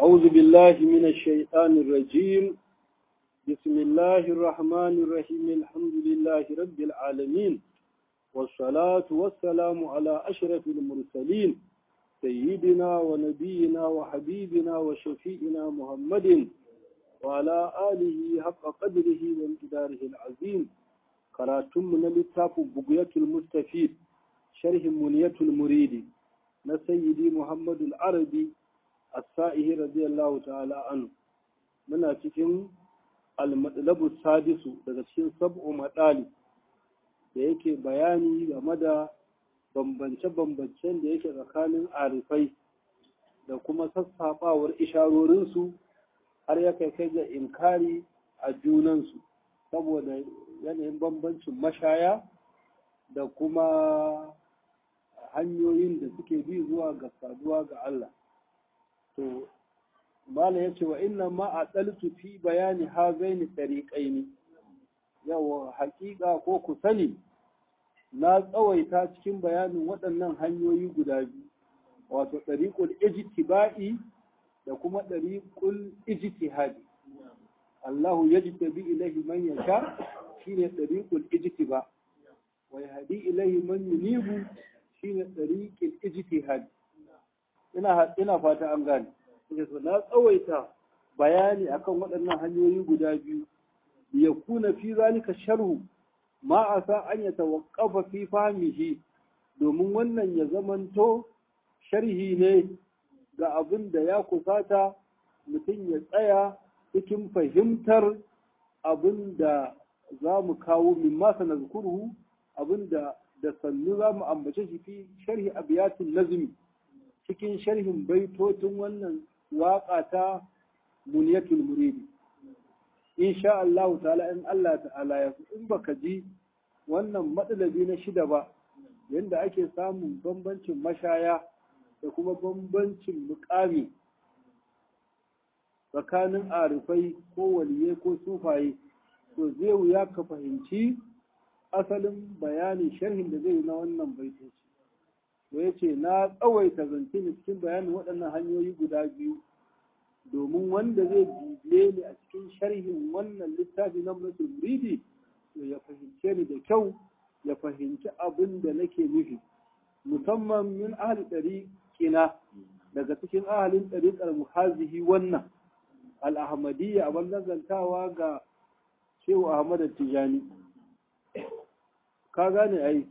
أعوذ بالله من الشيطان الرجيم بسم الله الرحمن الرحيم الحمد لله رب العالمين والصلاة والسلام على أشرف المرسلين سيدنا ونبينا وحبيبنا وشفيئنا محمد وعلى آله حق قدره وامتداره العظيم قراتم من لتاف بقية المستفيد شرح منية المريد نسيدي محمد العربي السائه رضي الله تعالى عنه من cikin almadlabu sadisu daga cikin sab'u matsali da yake bayani game da bambance-bambancen da yake tsakanin arifai da kuma sassaɓawar isharorinsu har ya kai kai ga inkari a junansu saboda yanayin bambancin mashaya da kuma hanyoyin da suke bi zuwa ga saduwa ga Allah. To, Mala ya ce wa inna ma a ɗaltu fi bayani ha zaini ɗariƙaini, yawa haƙiƙa ko ku sani na tsawaita cikin bayanin waɗannan hanyoyi guda biyu, wato ɗariƙul ijtiba'i da kuma ɗariƙul ijtihadi. Allahu ya bi ilahi man yasha shine ɗariƙul ijtiba wa yahdi ilahi man yunibu shine ɗariƙul ijtihadi. Ina ina fata an gane. so na tsawaita bayani akan waɗannan hanyoyi guda biyu ya kuna fi zalika sharhu ma a sa an ya tawaqqafa fi fahmihi domin wannan ya zamanto sharhi ne ga abin da ya kusata mutum ya tsaya cikin fahimtar abin da za mu kawo min masa na zukurhu abin da da sannu za mu ambace shi fi sharhi abiyatin nazmi cikin sharhin baitocin wannan waƙa ta muniyatul muridi insha Allah ta'ala in Allah ta'ala ya in baka ji wannan matsalabi na shida ba yanda ake samun bambancin mashaya da kuma bambancin mukami tsakanin arifai ko waliye ko sufaye to zai wuya ka fahimci asalin bayanin sharhin da zai yi na wannan baitoci to ya ce na tsawaita zance ne cikin bayanin waɗannan hanyoyi guda biyu domin wanda zai bibiye ni a cikin sharhin wannan littafi na musul muridi to ya fahimce ni da kyau ya fahimci abin da nake nufi musamman min ahli ɗariƙina daga cikin ahalin ɗariƙar muhazihi wannan al-ahmadiyya abin nazantawa ga shehu ahmad tijani ka gane ai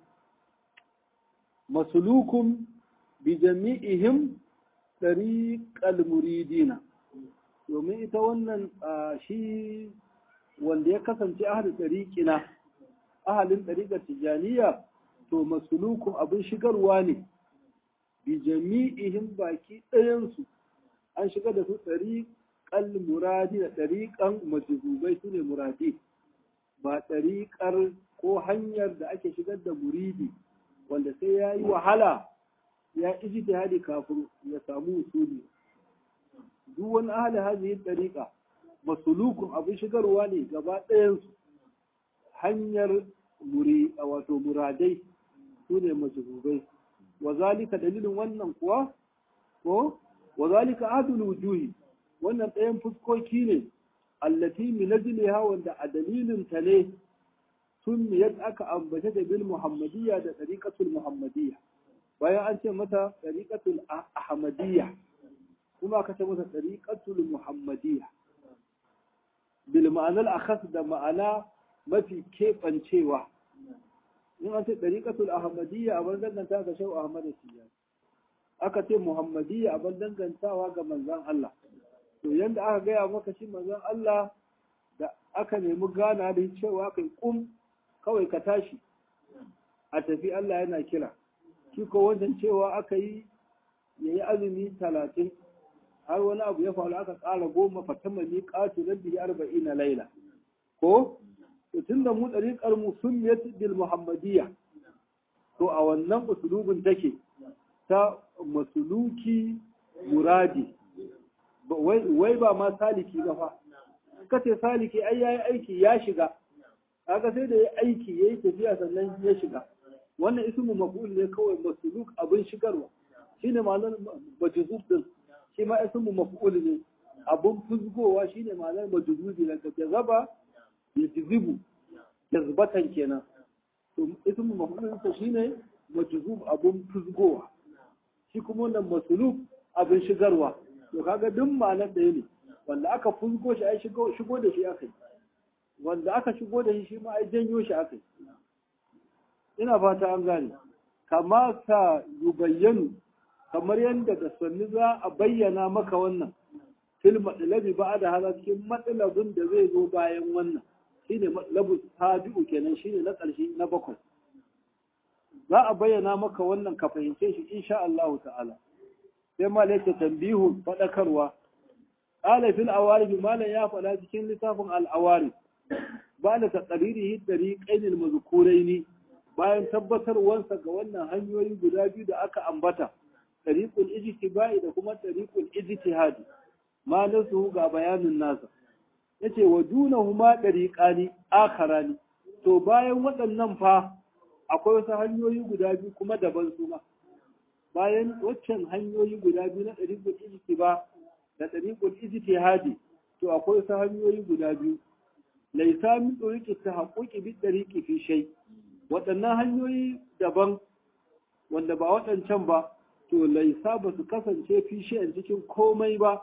masulukun bi jami'ihim ɗariƙal muridina domin ita wannan shi wanda ya kasance ahalin ɗariƙina ahalin ɗariƙar tijaniya to masulukun abin shigarwa ne bi jami'ihim baki ɗayansu an shiga da su ɗariƙal muradi da ɗariƙan majizubai su ne muradi ba ɗariƙar ko hanyar da ake shigar da muridi wanda sai ya yi wahala ya ijtihadi kafin ya samu usuli duk wani ahli hadhihi tariqa masulukun abin shigarwa ne gaba ɗayan su hanyar muri wato muradai sune majhubai wa zalika dalilin wannan kuwa ko wa zalika adul wujuhi wannan ɗayan fuskoki ne allati min ajliha wanda a dalilin ta ne sun yadda aka ambace da bil muhammadiyya da tariqatul muhammadiyya bayan an ce mata tariqatul ahmadiyya kuma aka ce mata tariqatul muhammadiyya bil ma'anar akhas da ma'ana mafi keɓancewa in an ce tariqatul ahmadiyya a bar danganta ga shau ahmad tijani aka ce muhammadiyya a bar dangantawa ga manzon Allah to yanda aka gaya maka shi manzon Allah da aka nemi gana da cewa kai kum kawai ka tashi a tafi Allah yana kira shi ko wancan cewa aka yi ya yi azumi talatin har wani abu ya faru aka ƙara goma fatama ni ƙatu rabbi arba'in na laila ko to tun da mu ɗariƙar mu sun bil muhammadiyya to a wannan usulubin take ta masuluki muradi wai ba ma saliki ba fa kace saliki ai yayi aiki ya shiga kaga sai da ya aiki yayi tafiya sannan ya shiga wannan ismu maf'ul ne kawai masuluk abin shigarwa shine ma'anar majzub din shi ma ismu maf'ul ne abun fuzgowa shine ma'anar majzubi daga jazaba ya jizibu jazbatan kenan to ismu maf'ul sa shine majzub abun fuzgowa shi kuma wannan masulub abin shigarwa to kaga duk ma'anar ɗaya ne wanda aka fuzgo shi ai shigo shigo da shi aka yi wanda aka shigo da shi shi ma ai janyo shi aka yi ina fata an gane kama sa yubayyanu kamar yadda da sanni za a bayyana maka wannan fil matsalabi ba da hala cikin matsalabin da zai zo bayan wannan shine matsalabu tabi'u kenan shine na ƙarshe na bakwai za a bayyana maka wannan ka fahimce shi insha Allah ta'ala sai ma laita tambihu fadakarwa qala fil awarif malan ya faɗa cikin littafin al awarif ba da taqririhi tariqain al mazkuraini bayan tabbatarwansa ga wannan hanyoyi guda biyu da aka ambata tariqul ijtibai da kuma tariqul ijtihadi ma nasu ga bayanin nasa yace wa dunahuma tariqani akharani to bayan waɗannan fa akwai wasu hanyoyi guda biyu kuma daban su ma bayan waccan hanyoyi guda biyu na tariqul ijtiba da tariqul ijtihadi to akwai wasu hanyoyi guda biyu laisa min tariqi tahaqquqi bi tariqi fi shay waɗannan hanyoyi daban wanda ba waɗancan ba to laisa ba su kasance fishe a cikin komai ba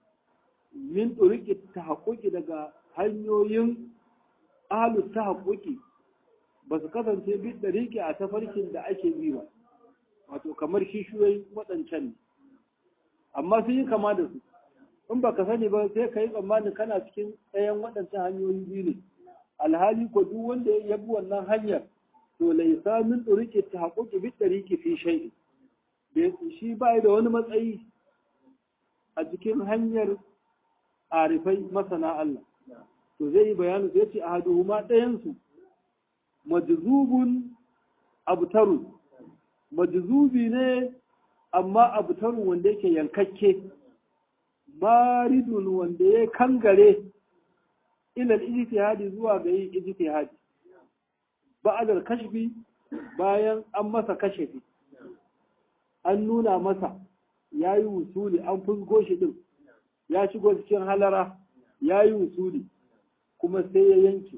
min ɗuriki ta haƙoƙi daga hanyoyin ahalus ta haƙoƙi ba su kasance bi ɗariki a tafarkin da ake bi ba wato kamar kishiyoyi waɗancan ne amma sun yi kama da su in ba ka sani ba sai ka yi tsammanin kana cikin ɗayan waɗancan hanyoyi biyu ne alhali ko duk wanda ya bi wannan hanyar to laisa min ɗuriki ta haƙoƙi bi ɗariki fi shaiɗi shi ba da wani matsayi a cikin hanyar arifai masana Allah to zai yi bayanu zai ce a haduhuma ɗayansu majzubun abtaru majzubi ne amma abtaru wanda yake yankakke maridun wanda ya kangare ilal ijtihadi zuwa ga yin ijtihadi ba'adar kashfi bayan an masa kashefi an nuna masa ya yi wusuli an fusgo shi ɗin ya shigo cikin halara ya yi wusuli kuma sai ya yanke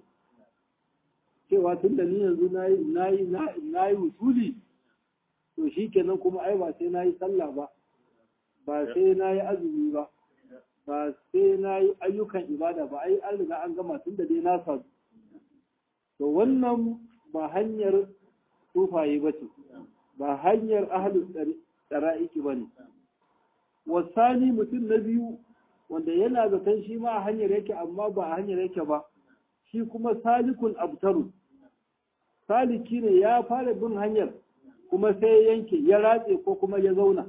cewa tun da ni yanzu na yi wusuli to shi kenan kuma ai ba sai na yi sallah ba ba sai na yi azumi ba ba sai na yi ayyukan ibada ba ai an riga an gama tun da dai na sadu to wannan ba hanyar tufaye ba ce ba hanyar ahalus tsara'iki ba ne. Wasani mutum na biyu wanda yana zaton shi ma a hanyar yake amma ba a hanyar yake ba, shi kuma salikun abtaru. Saliki ne ya fara bin hanyar kuma sai yanke ya ratse ko kuma ya zauna.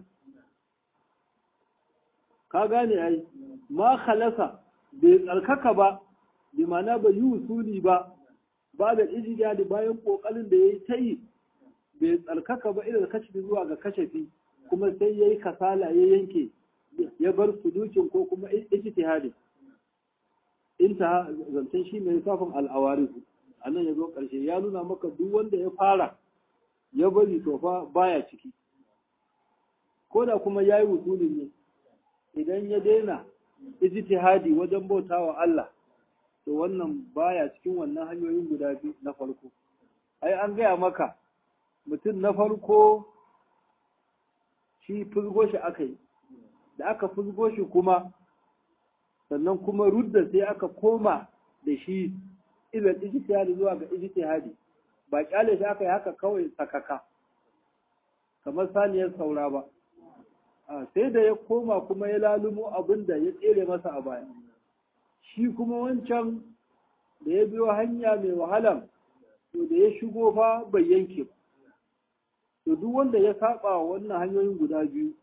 Ka gane ai, ma khalasa bai tsarkaka ba, bi mana bai yi usuli ba, ba da ijigadi bayan ƙoƙarin da ya yi ta yi bai tsarkaka ba irin kashe zuwa ga kashafi kuma sai ya yi kasala ya yanke ya bar sudukin ko kuma ijtihadi inta zancen shi mai safin al'awari a nan ya zo ƙarshe ya nuna maka duk wanda ya fara ya bari to fa baya ciki ko da kuma ya yi wusulin ne idan ya daina ijtihadi wajen bautawa Allah to wannan baya cikin wannan hanyoyin guda biyu na farko ai an gaya maka mutum na farko shi fuzgo shi aka yi da aka fuzgo shi kuma sannan kuma rudda sai aka koma da shi ilan ijtihadi zuwa ga ijtihadi ba kyale shi aka yi haka kawai sakaka kamar saniyar saura ba sai da ya koma kuma ya lalumo abin da ya tsere masa a baya shi kuma wancan da ya biyo hanya mai wahalan to da ya shigo fa bai yanke ba to duk wanda ya saba wannan hanyoyin guda biyu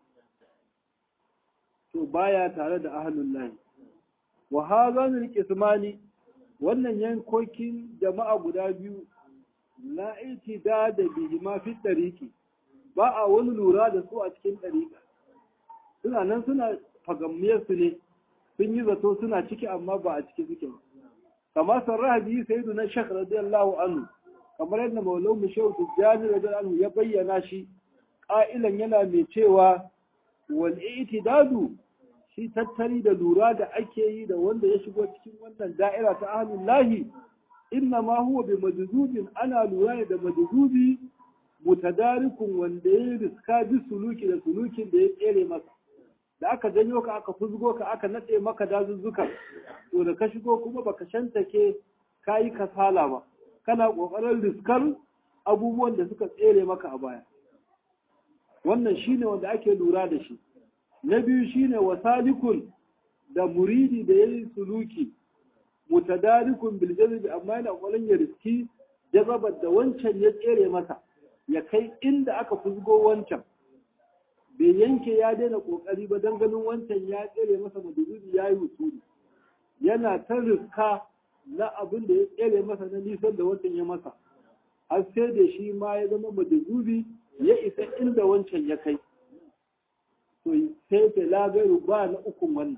to baya tare da ahlul lahi wa hadhanil qismani wannan yankokin jama'a guda biyu la itida da bihi ma fi tariqi ba a wani lura da su a cikin tariqa suna nan suna fagammiyar su ne sun yi zato suna ciki amma ba a ciki suke ba kamar sarraha biyu sayyiduna shakh radiyallahu anhu kamar yadda maulau mu shehu tijjani radiyallahu ya bayyana shi ƙa'ilan yana mai cewa wal itidadu shi tattali da lura da ake yi da wanda ya shigo cikin wannan da'ira ta ahlul lahi inna ma huwa bi majzubin ana lura da majzubi mutadarikun wanda ya riska bi suluki da sulukin da ya tsere masa da aka janyo ka aka fuzgo ka aka natse maka dazuzzuka to da ka shigo kuma baka shantake kayi kasala ba kana kokarin riskar abubuwan da suka tsere maka a baya wannan shine wanda ake lura da shi na biyu shine wasalikun da muridi da yayi suluki mutadarikun bil jazbi amma yana kokarin ya riski jazabar da wancan ya tsere masa ya kai inda aka fuzgo wancan bai yanke ya daina kokari ba don ganin wancan ya tsere masa madubi ya yi wusuli yana ta riska na abin da ya tsere masa na nisan da wancan ya masa har sai da shi ma ya zama madubi ya isa inda wancan ya kai to sai ta lagaru ba na ukun wannan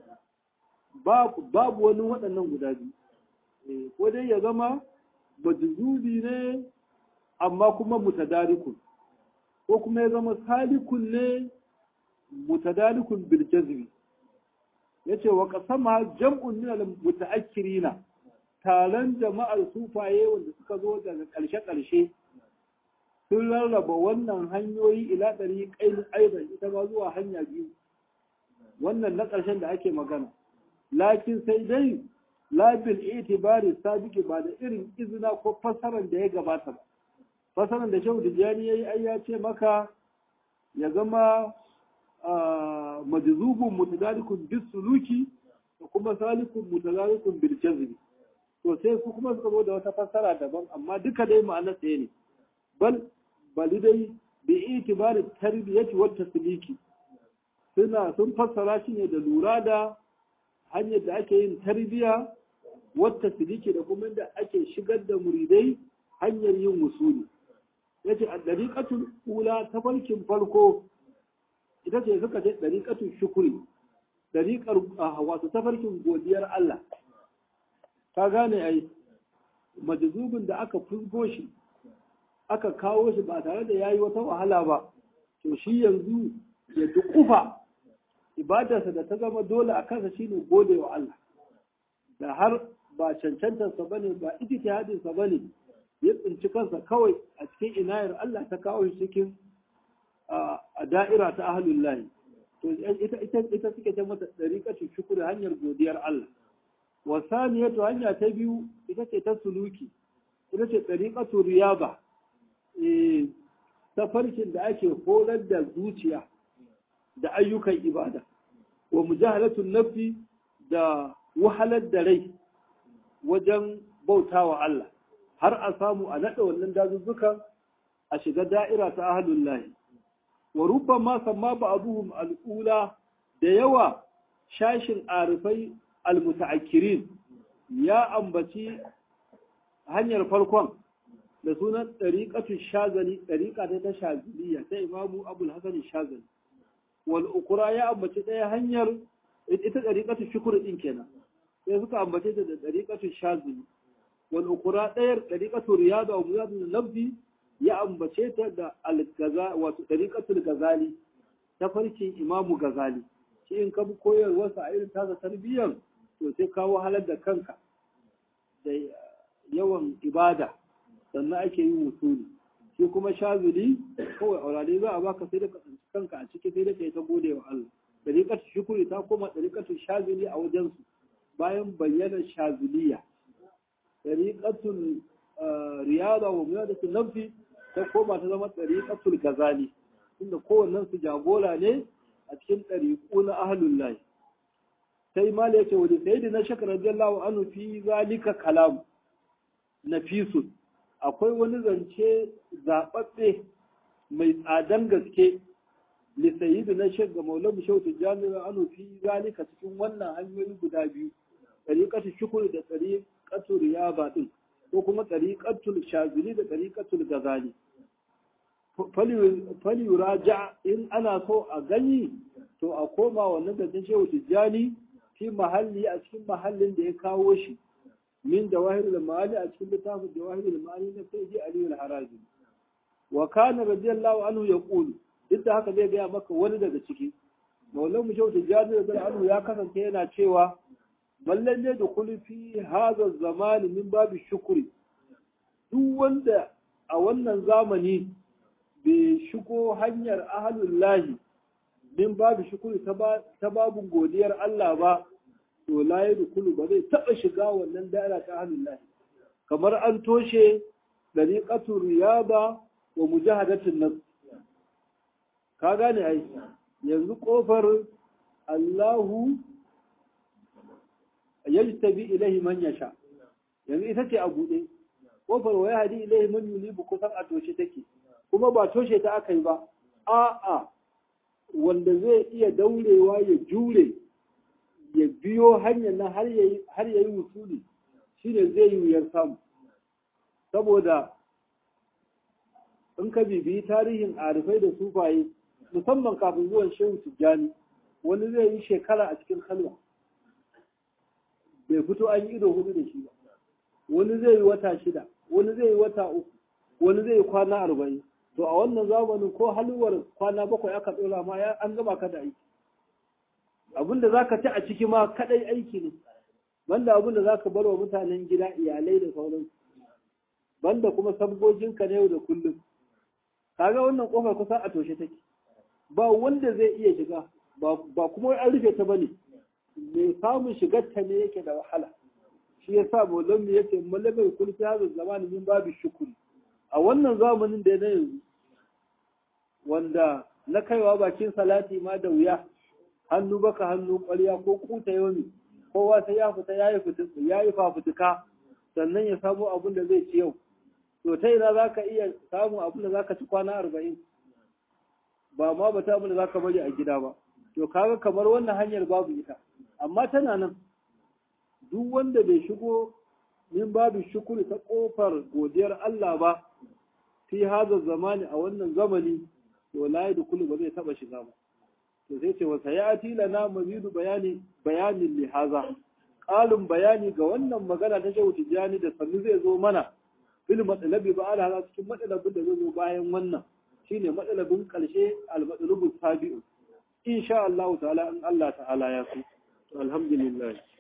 babu wani waɗannan guda biyu ko dai ya zama madubi ne amma kuma mutadarikun ko kuma ya zama salikun ne mutadalikun bil jazmi yace wa qasama jam'un min al mutaakkirina taron jama'ar sufaye wanda suka zo daga ƙarshe ƙarshe sun rarraba wannan hanyoyi ila ɗari ƙailin aidan ita ma zuwa hanya biyu wannan na ƙarshen da ake magana lakin sai dai labil itibari sabiki ba da irin izina ko fassarar da ya gabata ba fasaran da shehu tijjani ya yi ai ya ce maka ya zama majzubun mutadalikun bis suluki da kuma salikun mutadalikun bil jazbi to sai su kuma suka zo da wata fassara daban amma duka dai ma'ana ɗaya ne bal bali dai bi itibari tarbiyati wa tasliki suna sun fassara shi ne da lura da hanyar da ake yin tarbiya wa tasliki da kuma da ake shigar da muridai hanyar yin musuli ya ce a ɗariƙatun ƙula ta farkin farko ita ce suka ce ɗariƙatun shukuri ɗariƙar wato ta farkin godiyar Allah ta gane ai majazubin da aka fusgo shi aka kawo shi ba tare da yayi wata wahala ba to shi yanzu ya duƙufa ibadarsa da ta zama dole a kansa shine gode wa Allah da har ba cancantarsa bane ba ijtihadinsa bane ya tsinci kansa kawai a cikin inayar Allah ta kawo shi cikin a da'ira ta ahlul lahi to ita ita ita suke ta mata dariqatu shukr hanyar godiyar Allah wa saniyatu hanya ta biyu ita ce ta suluki ita ce dariqatu riyaba eh tafarkin da ake horar da zuciya da ayyukan ibada wa mujahalatun nafsi da wahalar da rai wajen bautawa Allah har a samu a naɗa wannan dazuzzukan a shiga da'ira ta ahalun lahi. Wa rubban ma samma ba abuhum al'ula da yawa shashin arifai almuta'akkirin ya ambaci hanyar farkon da sunan ɗariƙatun shazali ɗariƙa ta ta shaziliya ta imamu abul hasan shazali wal ukura ya ambaci ɗaya hanyar ita ɗariƙatun shukur ɗin kenan sai suka ambace ta da ɗariƙatun shazili والأخرى دير طريقة رياضة ومياد اللفظ يا أمبشيتا دا الغزا وطريقة الغزالي تفرشي إمام غزالي shi in ka bi koyarwarsa a irin tasa tarbiyyar to sai kawo halar da kanka da yawan ibada sannan ake yin wusuli shi kuma shazuli kawai aurare za a baka sai da ka tsanci kanka a ciki sai da kai ta gode wa Allah dariƙar shukuri ta koma dariƙar shazuli a wajensu bayan bayyana shazuliya ɗariƙatul riyada wa miyadatul nafsi ta koma ta zama ɗariƙatul gazali inda kowannen su jagora ne a cikin ɗariƙu na ahlul lahi sai mala yace wa sayyidi na shakar radiyallahu anhu fi zalika kalam nafisun akwai wani zance zaɓaɓɓe mai tsadan gaske li sayyidi na shakar maulamu shautu jami'a anhu fi zalika cikin wannan hanyoyi guda biyu ɗariƙatul shukuri da ɗariƙatul riyaba ɗin ko kuma ɗariƙatul shazili da ɗariƙatul gazali faliyura ja in ana so a gani to a koma wannan da shehu tijjani fi mahalli a cikin mahallin da ya kawo shi min da wahir ma'ani a cikin littafin da wahir ma'ani na sai ji aliyu haraji wa kana radiyallahu anhu ya qulu duk da haka zai gaya maka wani daga ciki maulan mu shau tijjani da anhu ya kasance yana cewa mallan ne da kulfi hadha zamani min babu shukuri duk wanda a wannan zamani bai shigo hanyar ahalullahi min babu shukuri ta babu godiyar Allah ba to la yadkhulu ba zai taba shiga wannan da'ira ta ahalullahi kamar an toshe dariqatu riyaba wa mujahadatin nafs ka gane ai yanzu kofar Allahu yajtabi ilaihi man yasha yanzu ita ce a buɗe kofar wa yahdi ilaihi man yulibu kusan a toshe take kuma ba toshe ta aka yi ba a'a wanda zai iya daurewa ya jure ya biyo hanyar nan har yayi har yayi wusuli shine zai yi wuyar samu saboda in ka bibiyi tarihin arifai da sufaye musamman kafin zuwan shehu tijjani wani zai yi shekara a cikin halwa bai fito an yi ido hudu da shi ba wani zai yi wata shida wani zai yi wata uku wani zai yi kwana arba'in to a wannan zamanin ko halwar kwana bakwai aka tsora ma ya an gaba ka da aiki abinda za ka ci a ciki ma kadai aiki ne banda abinda za ka bar wa mutanen gida iyalai da sauransu banda kuma sabgoginka na yau da kullum kaga wannan kofar kusa a toshe take ba wanda zai iya shiga ba kuma an rufe ta bane mai samun shigar ta ne yake da wahala shi yasa maulan mu yace malamai kun fi hazin zamanin min babu shukuri a wannan zamanin da na yanzu wanda na kaiwa bakin salati ma da wuya hannu baka hannu ƙwarya ko kuta yomi kowa sai ya fita ya yi ya yi fafutuka sannan ya samu abin da zai ci yau to ta ina za ka iya samun abin da za ka ci kwana arba'in ba ma ba ta abin da za ka bari a gida ba to kaga kamar wannan hanyar babu ita amma tana nan duk wanda bai shigo min babu shukuri ta kofar godiyar Allah ba fi haza zamani a wannan zamani to la yadkhulu ba zai taba shiga ba to sai ce wa sayati lana mazidu bayani bayanin li haza qalun bayani ga wannan magana ta Shehu Tijani da sannu zai zo mana fil matsalabi ba ala haza cikin matsalabin da zai zo bayan wannan shine matsalabin karshe al matsalubu sabi'u insha Allah ta'ala in Allah ta'ala ya so to alhamdulillah